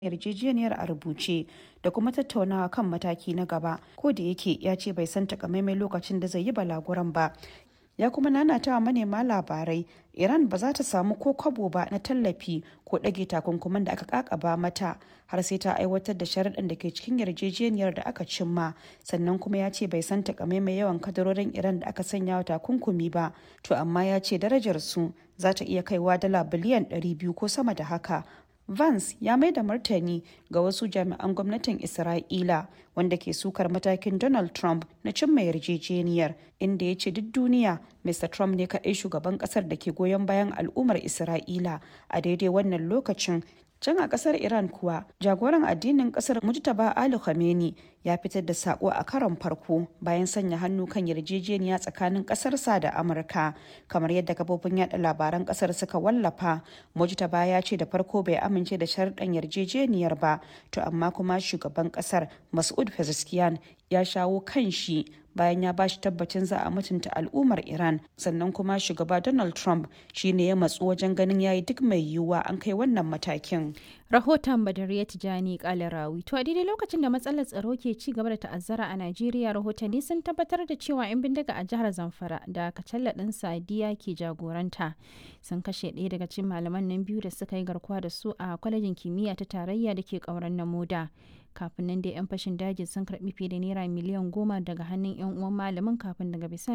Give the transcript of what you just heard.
yarjejeniyar a rubuce da kuma tattaunawa kan mataki na gaba ko da yake ya ce bai san takamaiman lokacin da zai yi balaguran ba ya kuma nanata wa manema labarai iran ba za ta samu ko kwabo ba na tallafi ko ɗage takunkuman da aka kakaba mata har sai ta aiwatar da sharaɗin da ke cikin yarjejeniyar da aka cimma sannan kuma ya ce bai san takamaiman yawan kadarorin iran da aka sanya wa takunkumi ba to amma ya ce darajar su za ta iya kaiwa dala biliyan 200 ko sama da haka Vance ya mai da martani ga wasu jami'an gwamnatin Isra'ila wanda ke sukar matakin Donald Trump na cimma yarjejeniyar inda ya ce duk duniya Mr. Trump ne kaɗai shugaban ƙasar da ke goyon bayan al'ummar Isra'ila a daidai wannan lokacin can a kasar iran kuwa jagoran addinin kasar mujtaba ali khamenei ya fitar da sako a karon farko bayan sanya hannu kan yarjejeniya tsakanin kasarsa da amurka kamar yadda kafofin yada labaran kasar suka wallafa mujtaba ya ce da farko bai amince da sharɗan yarjejeniyar ba to amma kuma shugaban kasar masud pezeshkian ya shawo kan shi bayan ya bashi tabbacin za a mutunta al'ummar iran sannan kuma shugaba donald trump shine ya matsu wajen ganin yayi duk mai yiwuwa an kai wannan matakin rahoton badariya tijani kalarawi to a daidai lokacin da matsalar tsaro ke ci gaba da ta'azzara a najeriya rahotanni sun tabbatar da cewa 'yan bindiga a jihar zamfara da kacalla ɗin sadiya ke jagoranta sun kashe ɗaya daga cikin malaman nan biyu da suka yi garkuwa da su a kwalejin kimiyya ta tarayya da ke ƙauren namoda kafin nan dai 'yan fashin daji sun karɓi fiye da naira miliyan goma daga hannun 'yan uwan malamin kafin daga bisani